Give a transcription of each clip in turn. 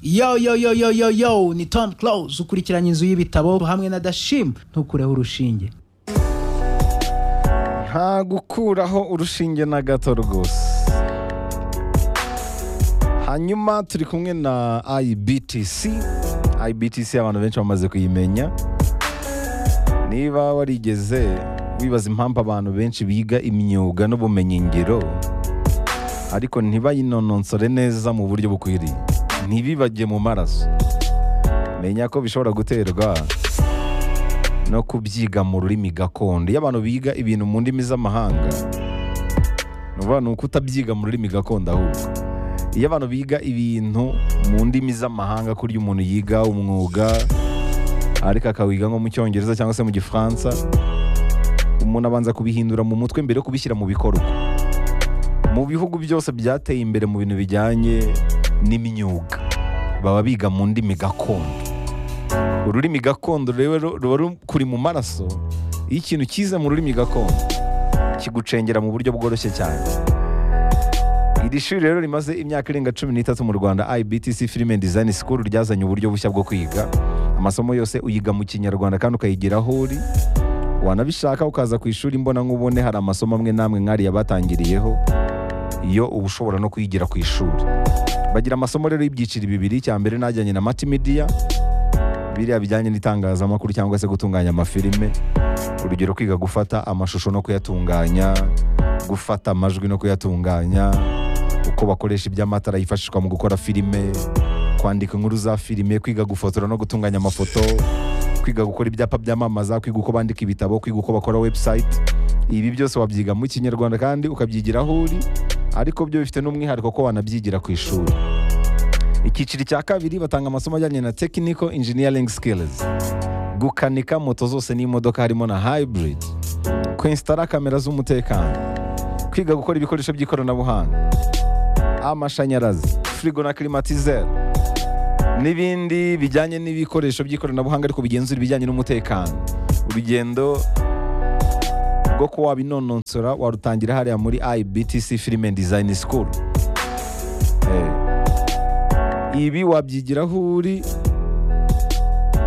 yo yo yo yo yo yo ni tom close ukurikiranye inzu y'ibitabo hamwe na dashim ntukureho urushinge nta gukuraho urushinge na gato rwose hanyuma turi kumwe na ibtc ibtc abantu benshi bamaze kuyimenya niba warigeze wibaza impamvu abantu benshi biga imyuga n'ubumenyingiro ariko ntibayinononsore neza mu buryo bukwiriye ntibibajye mu maraso menya ko bishobora guterwa no kubyiga mu rurimi gakondo iyo abantu biga ibintu mu ndimi z'amahanga ni ukuvuga ni uko utabyiga mu rurimi gakondo ahubwo iyo abantu biga ibintu mu ndimi z'amahanga kurya umuntu yiga umwuga ariko akawiga nko mu cyongereza cyangwa se mu gifaransa umuntu abanza kubihindura mu mutwe mbere yo kubishyira mu bikorwa mu bihugu byose byateye imbere mu bintu bijyanye n'imyuga baba biga mu ndimi gakondo ururimi gakondo rero ruba rukuri mu maraso iyo ikintu cyize mu rurimi gakondo kigucengera mu buryo bworoshye cyane iri shuri rero rimaze imyaka irenga cumi n'itatu mu rwanda ibtc film and design school ryazanye uburyo bushya bwo kwiga amasomo yose uyiga mu kinyarwanda kandi ukayigira aho uri wanabishaka ukaza ku ishuri mbona nk'ubone hari amasomo amwe n'amwe nk'ariya batangiriyeho iyo uba ushobora no kuyigira ku ishuri bagira amasomo rero y'ibyiciro bibiri icya mbere najyanye na multimedia biriya bijyanye n'itangazamakuru cyangwa se gutunganya amafilime urugero kwiga gufata amashusho no kuyatunganya gufata amajwi no kuyatunganya uko bakoresha iby'amatara yifashishwa mu gukora filime kwandika inkuru za filime kwiga gufotora no gutunganya amafoto kwiga gukora ibyapa byamamaza kwiga uko bandika ibitabo kwiga uko bakora website ibi byose wabyiga mu kinyarwanda kandi ukabyigira aho uri ariko byo bifite n'umwihariko ko wanabyigira ku ishuri icyiciro cya kabiri batanga amasomo ajyanye na technical engineering skills gukanika moto zose n'imodoka harimo na hybrid kwensitara kamera z'umutekano kwiga gukora ibikoresho by'ikoranabuhanga amashanyarazi firigo na klimatizeri n'ibindi bijyanye n'ibikoresho by'ikoranabuhanga ariko bigenzura ibijyanye n'umutekano urugendo rwo kuba wabinononsora warutangira hariya muri ibtc film and design school Eh, ibi wabyigira aho uri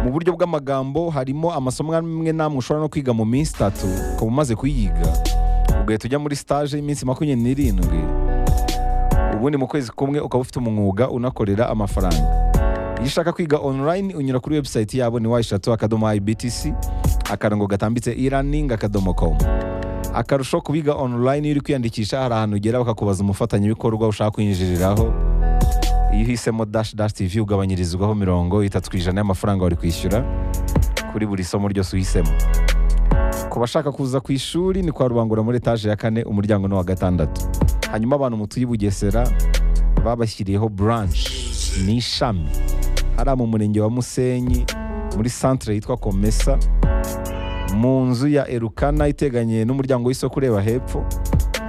mu buryo bw'amagambo harimo amasomo amwe n'amwe ushobora no kwiga mu minsi itatu ukaba umaze kuyiga ugahita ujya muri stage y'iminsi makumyabiri n'irindwi ubundi mu kwezi kumwe ukaba ufite umwuga unakorera amafaranga iyo ushaka kwiga online unyura kuri website yabo ni wayishatu akadomo ibtc akarongo gatambitse e-learning akadomo com akarusho kubiga online iyo uri kwiyandikisha hari ahantu ugera bakakubaza umufatanyabikorwa ushaka kwinjiriraho iyo uhisemo dash dash tv ugabanyirizwaho mirongo itatu ku ijana y'amafaranga wari kwishyura kuri buri somo ryose uhisemo ku bashaka kuza ku ishuri ni kwa rubangura muri etaje ya kane umuryango ni uwa gatandatu hanyuma abantu mutuye i bugesera babashyiriyeho branch ni ishami hariya mu murenge wa musenyi muri centre yitwa komesa mu nzu ya erukana iteganye n'umuryango w'isoko ureba hepfo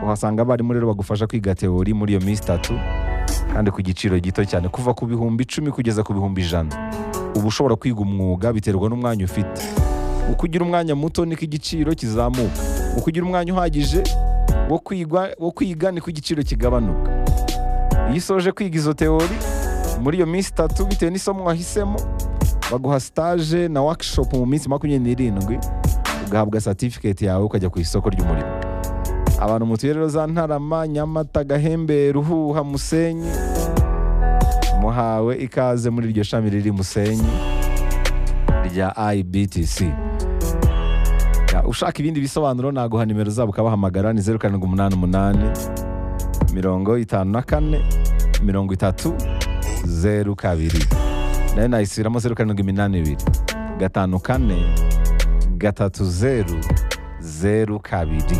uhasanga abarimu rero bagufasha kwiga teori muri iyo minsi itatu kandi ku giciro gito cyane kuva ku bihumbi icumi kugeza ku bihumbi ijana uba ushobora kwiga umwuga biterwa n'umwanya ufite uko ugira umwanya muto niko igiciro kizamuka uko ugira umwanya uhagije wo kwiga wo kwiga niko igiciro kigabanuka iyo usoje kwiga izo teori muri iyo minsi itatu bitewe n'isomo wahisemo baguha stage na workshop mu minsi makumyabiri n'irindwi ugahabwa certificate yawe ukajya ku isoko ry'umurimo abantu mutuye rero za ntarama nyamata gahembe ruhuha musenyi muhawe ikaze muri iryo shami riri musenyi rya ibtc Ya, ushaka ibindi bisobanuro naguha nimero zabo ukabahamagara ni zeru karindwi umunani umunani mirongo itanu na kane mirongo itatu zeru kabiri nayo nayisubiramo zeru karindwi iminani ibiri gatanu kane gatatu zeru zeru kabiri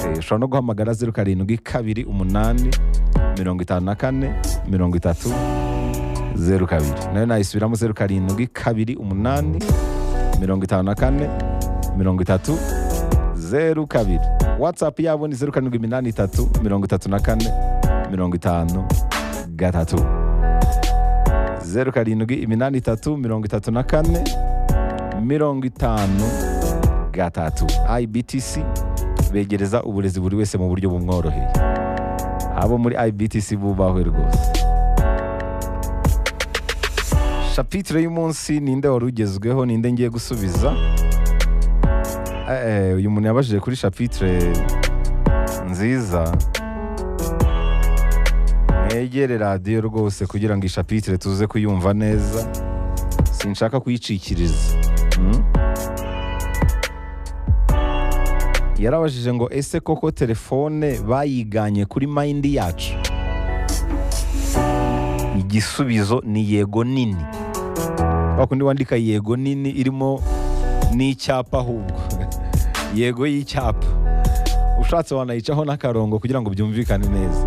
Eh, ushobora no guhamagara zeru karindwi kabiri umunani mirongo itanu na kane mirongo itatu zeru kabiri nayo nayisubiramo zeru karindwi kabiri umunani mirongo itanu na kane mirongo itatu zeru kabiri watsapu yabo ni zeru karindwi iminani itatu mirongo itatu na kane mirongo itanu gatatu zeru karindwi iminani itatu mirongo itatu na kane mirongo itanu gatatu ibtc begereza uburezi buri wese mu buryo bumworoheye abo muri ibtc bubahe rwose shapitire y'umunsi ninde wari ugezweho ninde ngiye gusubiza Eh, eh, uyu muntu yabajije kuri shapitire nziza mwegere radiyo rwose kugira ngo ishapitire tuze kuyumva neza sinshaka kuyicikiriza Mm? yarabajije ngo ese koko telefone bayiganye kuri mayindi yacu igisubizo ni yego nini wakundi wandika yego nini irimo n'icyapa ahubwo yego y'icyapa ushatse wanayicaho n'akarongo kugira ngo byumvikane neza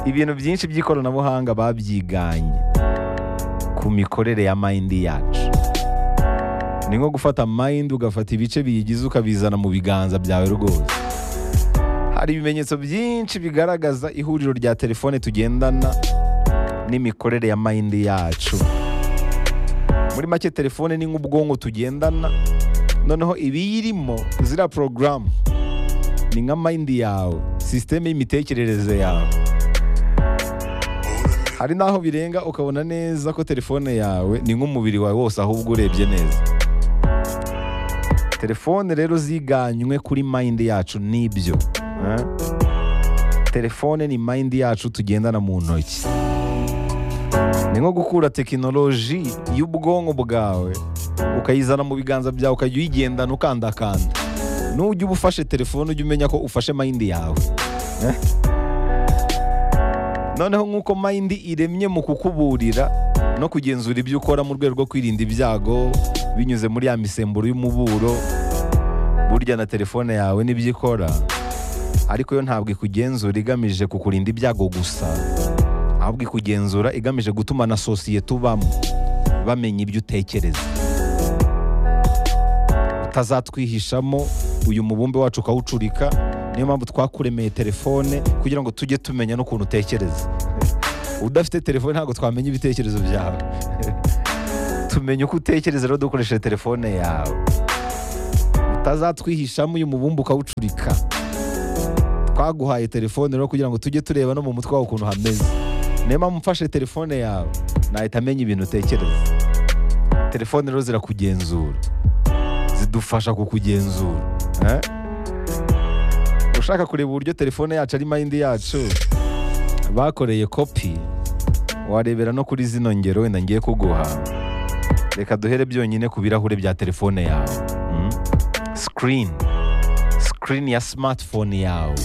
ibintu byinshi by'ikoranabuhanga babyiganye ku mikorere ya mayindi yacu ni nko gufata mayindi ugafata ibice biyigize ukabizana mu biganza byawe rwose hari ibimenyetso byinshi bigaragaza ihuriro rya telefone tugendana n'imikorere ya mayindi yacu muri make telefone ni nk'ubwonko tugendana noneho ibiyirimo ziriya porogaramu ni nka mayindi yawe sisiteme y'imitekerereze yawe hari n'aho birenga ukabona neza ko telefone yawe ni nk'umubiri wawe wose ahubwo urebye neza telefone rero ziganywe kuri mayindi yacu nibyo eh? telefone ni mayindi yacu tugendana mu ntoki ni nko gukura tekinoloji y'ubwonko bwawe ukayizana mu biganza byawe ukajya uyigendana ukandakanda nujya uba ufashe telefone ujya umenya ko ufashe mayindi yawe eh? noneho nk'uko mayindi iremye mu kukuburira no kugenzura ibyo ukora mu rwego rwo kwirinda ibyago binyuze muri ya misemburo y'umuburo burya na telefone yawe n'ibyo ikora ariko yo ntabwo ikugenzura igamije kukurinda ibyago gusa ahubwo ikugenzura igamije gutuma na sosiyete ubamo bamenya ibyo utekereza utazatwihishamo uyu mubumbe wacu ukawucurika niyo mpamvu twakuremeye telefone kugira ngo tujye tumenya n'ukuntu utekereza udafite telefone ntabwo twamenya ibitekerezo byawe tumenye uko utekereza rero dukoresheje telefone yawe utazatwihishamo uyu mubumbe ukawucurika twaguhaye telefone rero kugira ngo tujye tureba no mu mutwe wawe ukuntu hameze niyo mpamvu mfashe telefone yawe nahita amenya ibintu utekereza telefone rero zirakugenzura zidufasha kukugenzura eh? ushaka kureba uburyo telefone yacu ari mayindi yacu bakoreye kopi warebera no kuri zino ngero wenda ngiye kuguha reka duhere byonyine ku birahure bya telefone yawe Mm. screen screen ya smartphone yawe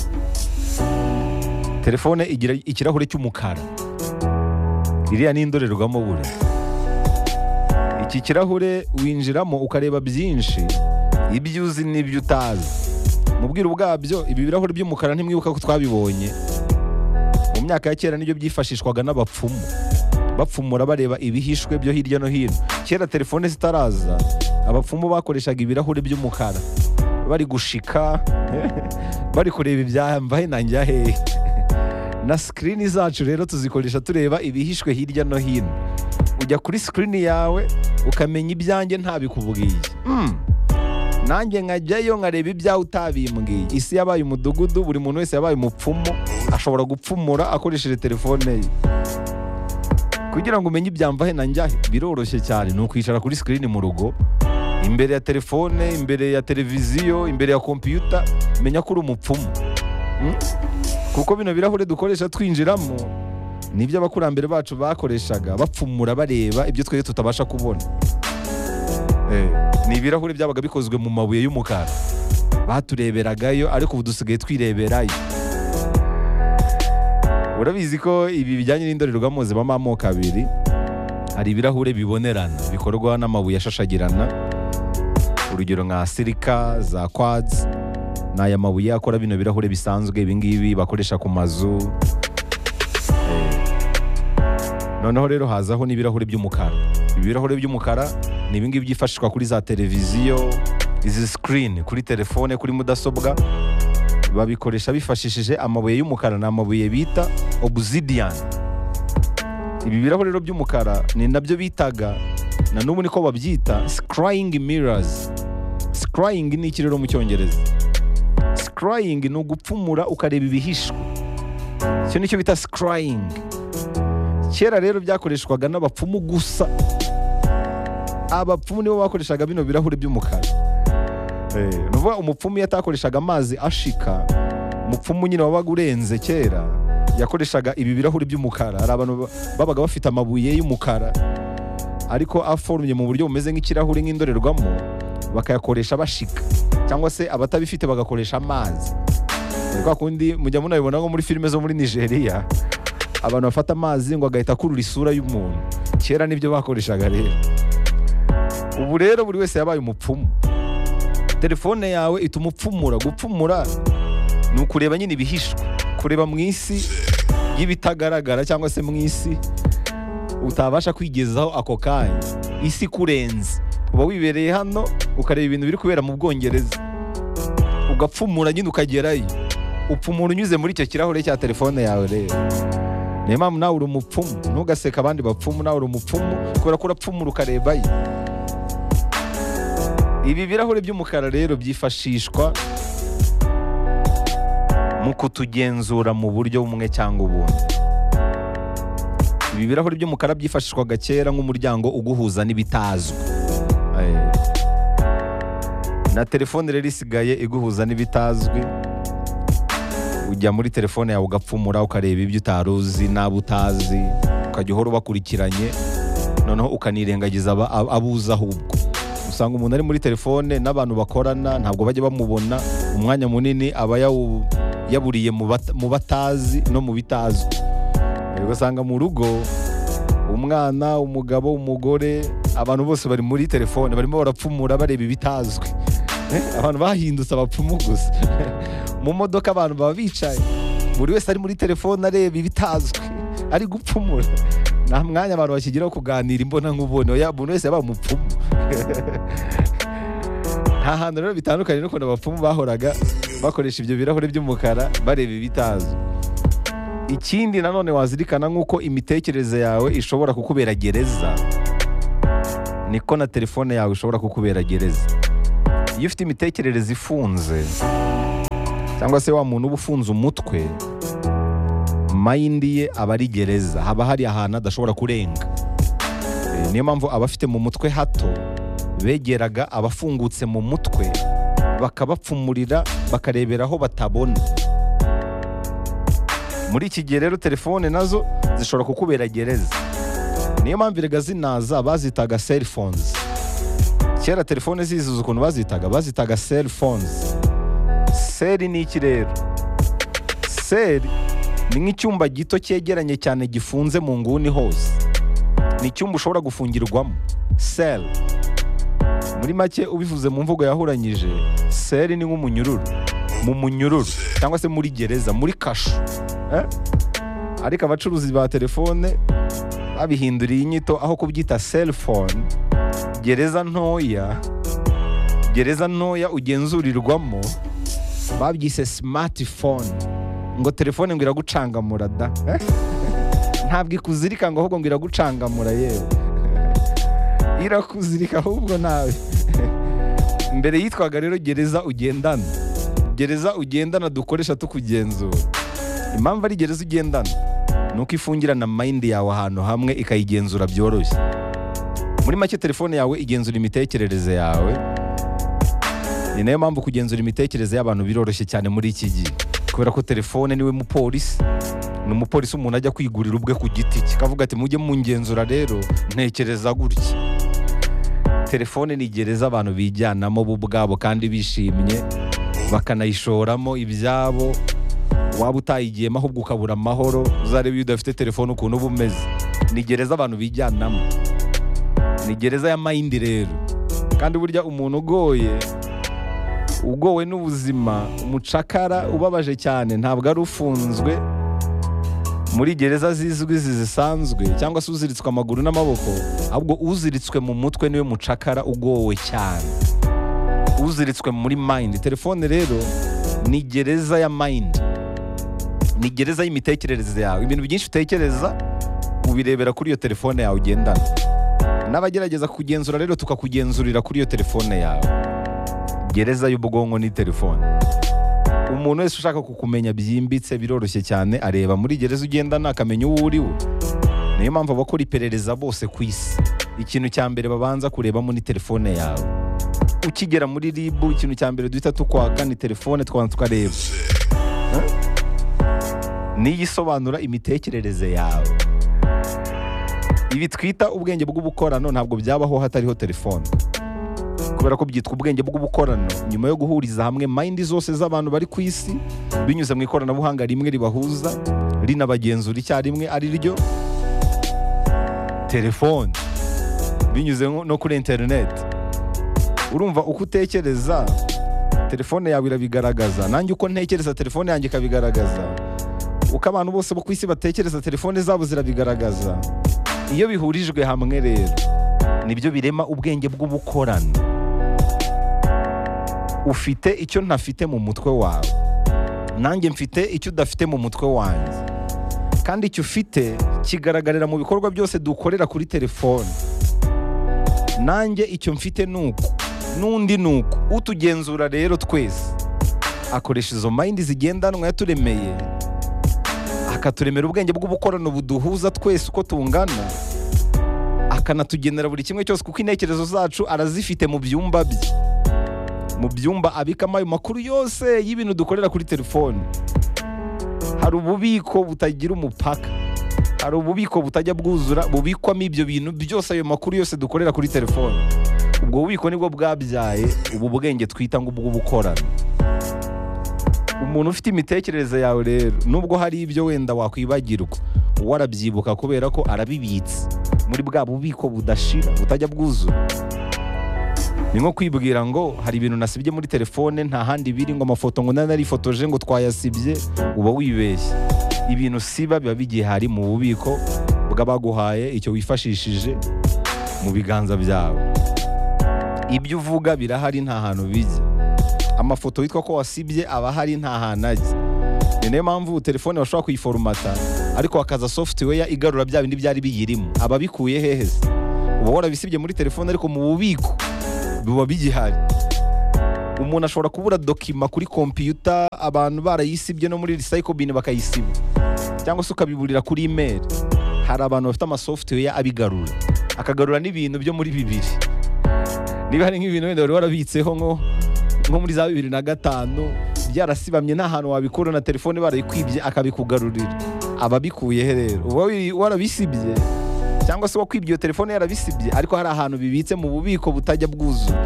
telefone igira ikirahure cy'umukara iriya ni indorerwamo bure iki kirahure winjiramo ukareba byinshi ibyo uzi n'ibyo utazi mu bwiru bwabyo ibi birahuri by'umukara ntimwibuka ko twabibonye mu myaka ya kera nibyo byifashishwaga n'abapfumu bapfumura bareba ibihishwe byo hirya no hino kera telefone zitaraza abapfumu bakoreshaga ibirahuri by'umukara bari gushika bari kureba ibyambaye nanjye hehe na sikirini zacu rero tuzikoresha tureba ibihishwe hirya no hino ujya kuri sikirini yawe ukamenya ibyanjye ntabikubwiye Mm. nanjye nkajyayo nkareba ibyawe utabimbwiye isi yabaye umudugudu buri muntu wese yabaye umupfumu ashobora gupfumura akoresheje telefone ye kugira ngo umenye ibyamvahe na njyahe biroroshye cyane ni ukwicara kuri sikirini mu rugo imbere ya telefone imbere ya televiziyo imbere ya kompiyuta menya ko uri umupfumu Mm? kuko bino birahure dukoresha twinjiramo nibyo abakurambere bacu bakoreshaga bapfumura bareba ibyo twebwe tutabasha kubona Eh, ni ibirahure byabaga bikozwe mu mabuye y'umukara batureberagayo ariko ubu dusigaye twireberayo urabizi ko ibi bijyanye n'indorerwamo zibamo amoko abiri hari ibirahure bibonerana bikorwa n'amabuye ashashagirana urugero nka sirika za kwadzi ni aya mabuye akora bino birahure bisanzwe ibingibi bakoresha ku mazu Eh, noneho rero hazaho n'ibirahure by'umukara ibi birahure by'umukara ni ibingibi byifashishwa kuri za televiziyo izi sikirini kuri telefone kuri mudasobwa babikoresha bifashishije amabuye y'umukara ni amabuye bita obuzidiyani ibi birahure rero by'umukara ni nabyo bitaga na n'ubu niko babyita sikarayingi mirazi sikarayingi ni iki rero mu cyongereza sikarayingi ni ugupfumura ukareba ibihishwe icyo ni cyo bita sikarayingi kera rero byakoreshwaga n'abapfumu gusa abapfumu nibo bakoreshaga bino birahuri by'umukara Eh, ni ukuvuga umupfumu iyo atakoreshaga amazi ashika umupfumu nyine wabaga urenze kera yakoreshaga ibi birahuri by'umukara hari abantu ba- babaga bafite amabuye y'umukara ariko aforumye mu buryo bumeze nk'ikirahuri nk'indorerwamo bakayakoresha bashika cyangwa se abatabifite bagakoresha amazi Ni kwa kundi mujya munabibona nko muri filime zo muri nigeria abantu bafata amazi ngo agahita akurura isura y'umuntu kera nibyo bakoreshaga rero ubu rero buri wese yabaye umupfumu telefone yawe ituma upfumura gupfumura ni ukureba nyine ibihishwe kureba mu isi y'ibitagaragara cyangwa se mu isi utabasha kwigezaho ako kanya isi kurenze uba wibereye hano ukareba ibintu biri kubera mu bwongereza ugapfumura nyine ukagerayo upfumura unyuze muri icyo kirahure cya telefone yawe rero niyo mpamvu nawe uri umupfumu ntugaseka abandi bapfumu nawe uri umupfumu kubera ko urapfumura ukarebayo ibi birahuri by'umukara rero byifashishwa mu kutugenzura mu buryo bumwe cyangwa ubundi ibi birahuri by'umukara byifashishwaga kera nk'umuryango uguhuza n'ibitazwi Eh. na telefone rero isigaye iguhuza n'ibitazwi ujya muri telefone yawe ugapfumura ukareba ibyo utari uzi n'abo utazi ukajya uhora ubakurikiranye noneho ukanirengagiza aba- ab- abo uzi ahubwo usanga umuntu ari muri telefone n'abantu bakorana ntabwo bajya bamubona umwanya munini aba yawu- yaburiye mu bat- mu batazi no mu bitazwi Eh, ugasanga mu rugo umwana umugabo umugore abantu bose bari muri telefone barimo barapfumura bareba ibitazwi Eh, abantu bahindutse abapfumu gusa mu modoka abantu baba bicaye buri wese ari muri telefone areba ibitazwi ari gupfumura nta mwanya abantu bakigeraho kuganira imbona nk'ubone oya umuntu wese yabaye umupfumu nta hantu rero bitandukanye n'ukuntu abapfumu bahoraga bakoresha ibyo birahuri by'umukara bareba ibitazwi ikindi nanone wazirikana nk'uko imitekerereze yawe ishobora kukubera gereza niko na telefone yawe ishobora kukubera gereza iyo ufite imitekerereze ifunze cyangwa se wa muntu uba ufunze umutwe mayindi ye aba ari gereza haba hari ahantu adashobora kurenga Eh, niyo mpamvu abafite mu mutwe hato begeraga abafungutse mu mutwe bakabapfumurira bakarebera aho batabona muri iki gihe rero telefone nazo zishobora kukubera gereza niyo mpamvu erega zinaza bazitaga cell phones kera telefone ziziza ukuntu bazitaga bazitaga cell phones seri ni iki rero seri ni nk'icyumba gito cyegeranye cyane gifunze mu nguni hose ni icyumba ushobora gufungirwamo seri muri make ubivuze mu mvugo yahuranyije seri ni nk'umunyururu mu munyururu cyangwa se muri gereza muri kasho Eh? ariko abacuruzi ba telefone babihinduriye inyito aho kubyita selfone gereza ntoya gereza ntoya ugenzurirwamo babyise smartphone ngo telefone ngo iragucangamura da ntabwo ikuzirika ngo ahubwo ngo iragucangamura yewe irakuzirika ahubwo nawe mbere yitwaga rero gereza ugendana gereza ugendana dukoresha tukugenzura impamvu ari gereza ugendana ni uko ifungirana mayindi yawe ahantu hamwe ikayigenzura byoroshye muri make telefone yawe igenzura imitekerereze yawe ni nayo mpamvu kugenzura imitekerereze y'abantu biroroshye cyane muri iki gihe kubera ko telefone niwe mupolisi ni umupolisi umuntu ajya kwigurira ubwe ku giti cye akavuga ati mujye mungenzura rero ntekereza gutya telefone ni gereza abantu bijyanamo bo ubwabo kandi bishimye bakanayishoramo ibyabo waba utayigiyemo ahubwo ukabura amahoro uzarebe iyo udafite telefone ukuntu uba umeze ni gereza abantu bijyanamo ni gereza ya mayindi rero kandi burya umuntu ugoye ugowe n'ubuzima umucakara ubabaje cyane ntabwo ari ufunzwe muri gereza zizwi zisanzwe cyangwa se uziritswe amaguru n'amaboko ahubwo uziritswe mu mutwe niwe mucakara ugowe cyane uziritswe muri mayindi telefone rero ni gereza ya mayindi ni gereza y'imitekerereze yawe ibintu byinshi utekereza ubirebera kuri iyo telefone yawe ugendana n'abagerageza kugenzura rero tukakugenzurira kuri iyo telefone yawe gereza y'ubwonko ni telefone umuntu wese ushaka kukumenya byimbitse biroroshye cyane areba muri gereza ugendana akamenya uwo uri we niyo mpamvu abakora iperereza bose ku isi ikintu cya mbere babanza kureba muri telefone yawe ukigera muri ribu ikintu cya mbere duhita tukwaka ni telefone tukabanza tukareba Eh? niyo isobanura imitekerereze yawe ibi twita ubwenge bw'ubukorano ntabwo byabaho hatariho telefone kubera ko byitwa ubwenge bw'ubukorano nyuma yo guhuriza hamwe mayindi zose z'abantu bari ku isi binyuze mu ikoranabuhanga rimwe ribahuza rinabagenzura icyarimwe ari ryo telefone binyuze nko- no kuri interineti urumva uko utekereza telefone yawe irabigaragaza nanjye uko ntekereza telefone yanjye ikabigaragaza uko abantu bose bo ku isi batekereza telefone zabo zirabigaragaza iyo bihurijwe hamwe rero nibyo birema ubwenge bw'ubukorano ufite icyo ntafite mu mutwe wawe nanjye mfite icyo udafite mu mutwe wanjye kandi icyo ufite kigaragarira mu bikorwa byose dukorera kuri telefone nanjye icyo mfite ni uku n'undi ni uku utugenzura rero twese akoresha izo mayindi zigendanwa yaturemeye akaturemera ubwenge bw'ubukorano buduhuza twese uko tungana akanatugenera buri kimwe cyose kuko intekerezo zacu arazifite mu byumba bye mu byumba abikamo ayo makuru yose y'ibintu dukorera kuri telefone hari ububiko butagira umupaka hari ububiko butajya bwuzura bubikwamo ibyo bintu byose ayo makuru yose dukorera kuri telefone ubwo bubiko nibwo bwabyaye ubu bwenge twita ngo ubw'ubukorano umuntu ufite imitekerereze yawe rero nubwo hari ibyo wenda wakwibagirwa we arabyibuka kubera ko arabibitse muri bwa bubiko budashira butajya bwuzura ni nko kwibwira ngo hari ibintu nasibye muri telefone nta handi biri ngo amafoto ngo narifotoje ngo twayasibye uba wibeshye ibintu siba biba bigihari mu bubiko bw'abaguhaye icyo wifashishije mu biganza byawe ibyo uvuga birahari nta hantu bijya amafoto witwa ko wasibye aba ahari nta hantu ajya ni nayo mpamvu telefone bashobora kuyiforumata ariko hakaza software igarura bya bindi byari biyirimo aba abikuye hehe se uba warabisibye muri telefone ariko mu bubiko biba bigihari umuntu ashobora kubura dokima kuri kompiyuta abantu barayisibye no muri recycle bin bakayisiba cyangwa se ukabiburira kuri email hari abantu bafite amasoftware abigarura akagarura n'ibintu byo muri bibiri niba hari nk'ibintu wenda wari warabitseho nko nko muri za bibiri na gatanu byarasibamye nta hantu wabikura na telefone barayikwibye akabikugarurira ababikuye he rero uba wari- warabisibye cyangwa se wakwibye iyo telefone yarabisibye ariko hari ahantu bibitse mu bubiko butajya bwuzura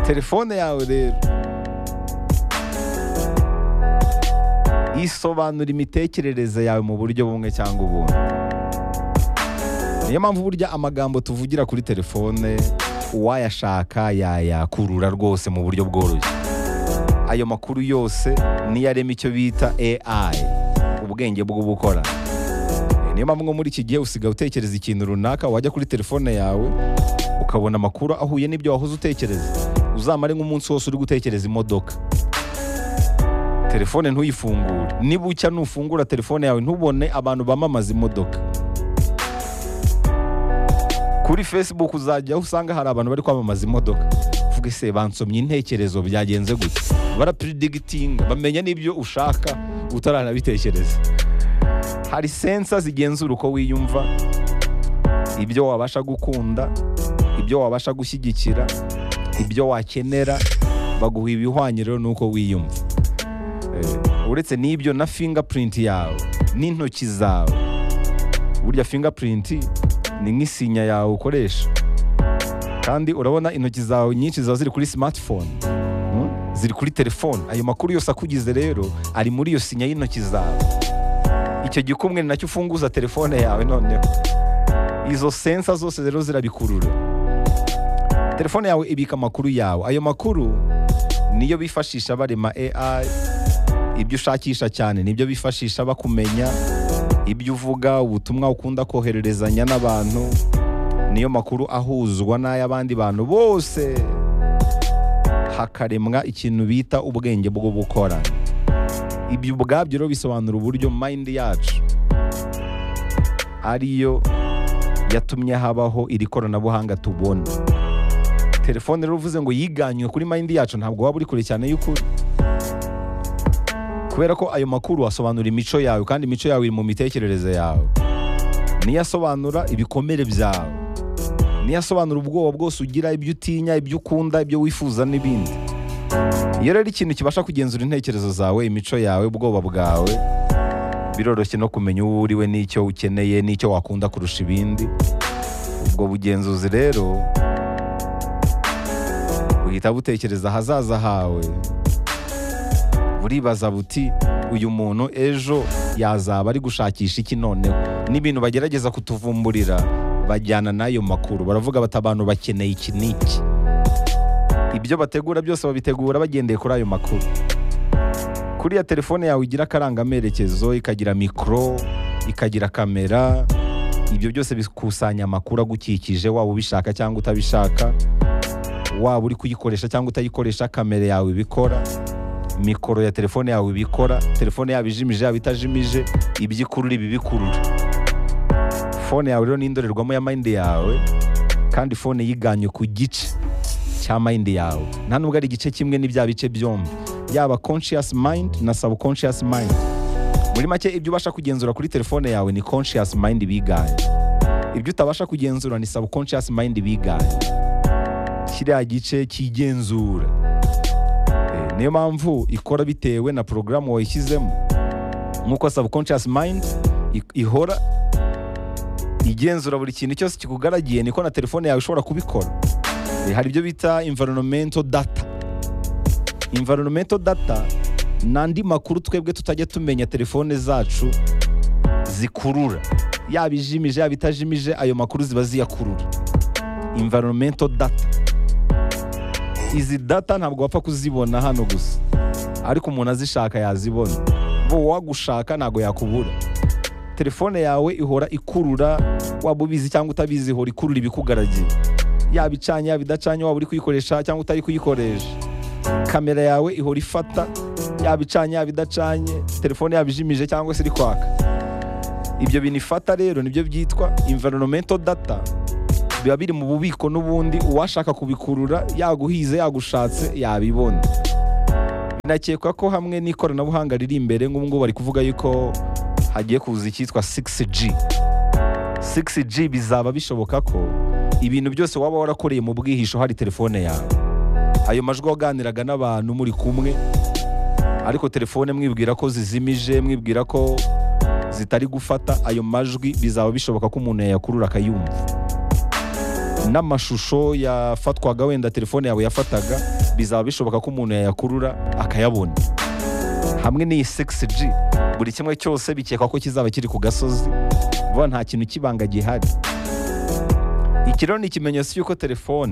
telefone yawe rero isobanura imitekerereze yawe mu buryo bumwe cyangwa ubundi niyo mpamvu burya amagambo tuvugira kuri telefone uwayashaka yayakurura rwose mu buryo bworoshye ayo makuru yose niyo arema icyo bita AI ubwenge bwo gukora niyo mpamvu nko muri iki gihe usigaye utekereza ikintu runaka wajya kuri telefone yawe ukabona amakuru ahuye n'ibyo wahoze utekereza uzamare nk'umunsi wose uri gutekereza imodoka telefone ntuyifungure niba ucya nufungura telefone yawe ntubone abantu bamamaza imodoka kuri facebook uzajya aho usanga hari abantu bari kwamamaza imodoka uvuge se bansomye intekerezo byagenze gute barapiridigitinga bamenya n'ibyo ushaka utaranabitekereza hari sensa zigenzura uko wiyumva ibyo wabasha gukunda ibyo wabasha gushyigikira ibyo wakenera baguha ibihwanye rero n'uko wiyumva Eh, uretse n'ibyo na fingerprint yawe n'intoki zawe burya fingerprint ni nk'isinya yawe ukoresha kandi urabona intoki zawe nyinshi ziba ziri kuri smartphone mm? ziri kuri telefone ayo makuru yose akugize rero ari muri iyo sinya y'intoki zawe icyo gikumwe ni nacyo ufunguza telefone yawe noneho izo sensa zose rero zirabikurura telefone yawe ibika amakuru yawe ayo makuru niyo bifashisha barema AI ibyo ushakisha cyane nibyo bifashisha bakumenya ibyo uvuga ubutumwa ukunda kohererezanya n'abantu niyo makuru ahuzwa n'ay'abandi bantu bose hakaremwa ikintu bita ubwenge bwo gukora ibyo ubwabyo rero bisobanura uburyo mind yacu ariyo yatumye habaho iri koranabuhanga tubona telefone rero uvuze ngo yiganywe kuri mind yacu ntabwo waba uri kure cyane y'ukuri kubera ko ayo makuru asobanura imico yawe kandi imico yawe iri mu mitekerereze yawe niyo asobanura ibikomere byawe niyo asobanura ubwoba bwose ugira ibyo utinya ibyo ukunda ibyo wifuza n'ibindi iyo rero ikintu kibasha kugenzura intekerezo zawe imico yawe ubwoba bwawe biroroshye no kumenya uwo uriwe n'icyo ukeneye n'icyo wakunda kurusha ibindi ubwo bugenzuzi rero buhita butekereza ahazaza hawe buribaza buti uyu muntu ejo yazaba ari gushakisha iki noneho n'ibintu bagerageza kutuvumburira bajyana n'ayo makuru baravuga bati abantu bakeneye iki n'iki ibyo bategura byose babitegura bagendeye kuri ayo makuru kuriya telefone yawe igira akarangamerekezo ikagira mikoro ikagira kamera ibyo byose bikusanya amakuru agukikije waba ubishaka cyangwa utabishaka waba uri kuyikoresha cyangwa utayikoresha kamera yawe ibikora mikoro ya telefone yawe ibikora telefone yaba ijimije yaba itajimije ibyo ikurura ibi bikurura fone yawe rero ni indorerwamo ya mayindi yawe kandi fone yiganye ku gice cya mayindi yawe nta nubwo ari igice kimwe n'ibya bice byombi yaba conscious mind na subconscious mind muri make ibyo ubasha kugenzura kuri telefone yawe ni conscious mind biganye ibyo utabasha kugenzura ni subconscious mind biganye kiriya gice cyigenzura Eh, niyo mpamvu ikora bitewe na porogaramu wayishyizemo nk'uko subconscious mind i- ihora igenzura buri kintu cyose kikugaragiye niko na telefone yawe ishobora kubikora Eh, hari ibyo bita environmental data environmental data ni andi makuru twebwe tutajya tumenya telefone zacu zikurura yaba ijimije yaba itajimije ayo makuru ziba ziyakurura environmental data izi data ntabwo wapfa kuzibona hano gusa ariko umuntu azishaka yazibona bo uwagushaka ntabwo yakubura telefone yawe ihora ikurura waba ubizi cyangwa utabizi ihora ikurura ibikugaragiye yaba icanye yaba idacanye waba uri kuyikoresha cyangwa utari kuyikoresha kamera yawe ihora ifata yaba icanye yaba idacanye telefone yaba ijimije cyangwa se iri kwaka ibyo bintu ifata rero nibyo byitwa environmental data biba biri mu bubiko n'ubundi uwashaka kubikurura yaguhize yagushatse yabibona binakekwa ko hamwe n'ikoranabuhanga riri imbere nk'ubu ngubu bari kuvuga yuko hagiye kuza icyitwa 6G 6G bizaba bishoboka ko ibintu byose waba warakoreye mu bwihisho hari telefone yawe ayo majwi waganiraga n'abantu muri kumwe ariko telefone mwibwira ko zizimije mwibwira ko zitari gufata ayo majwi bizaba bishoboka ko umuntu yayakurura akayumva n'amashusho yafatwaga wenda telefone yawe yafataga bizaba bishoboka ko umuntu yayakurura akayabona hamwe n'iyi 6G buri kimwe cyose bikekwa ko kizaba kiri ku gasozi vuba nta kintu kibanga gihari iki rero ni ikimenyetso cy'uko telefone